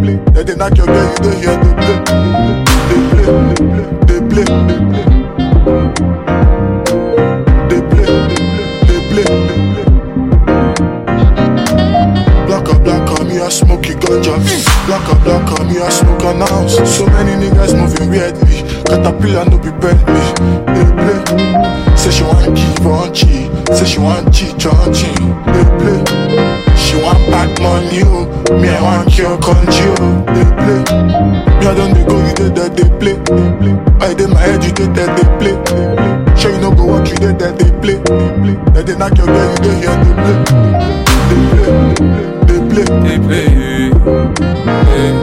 They dey knock your girl, you dey hear they play, they play, they play, they play, they play, they play. Black up, black up, me a smoky ganja. Black up, black up, me a smoke an ounce. So many niggas moving weirdly. Caterpillar no be Bentley. They play. Say she want give on chi. Say she want cheat on chi. They play. She want bad money, oh. Me I want cure country, oh. They play. Me I don't dey go, you did that they play. I did my head, you did that they play. Sure you no go walk, you did that they play. They dey knock your girl, you dey hear they play. They play, they play, They play, eh,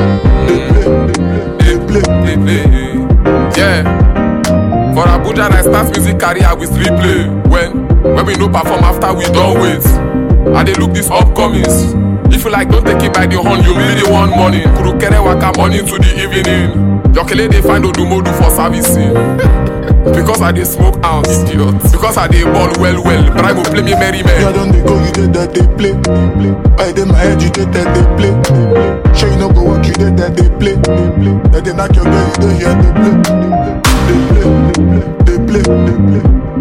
they play, they play. they play. Yeah. For Abuja, I start music career with replay. When when we no perform after we don't wait. I dey look this upcomings. If you like, don't take it by the horn, you be the one morning. Kurukere waka morning to the evening. Jokele dey find Odumodu for servicing. because I dey smoke ounce, idiot. Because I dey ball well well, but I go play me merry Me man. I don't dey go, you did that they play. I did my head, you did that they play. Sure you no go walk, you did that they play. They dey knock your girl, you dey hear they play. They play, they play, they play.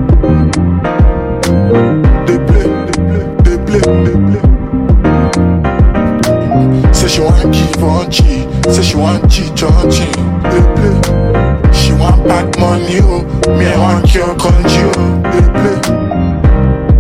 They play, they play, they play. Say she want give on chi, say she want cheat on chi. They play. She want bad money, oh. Me I want cure country, oh. They play.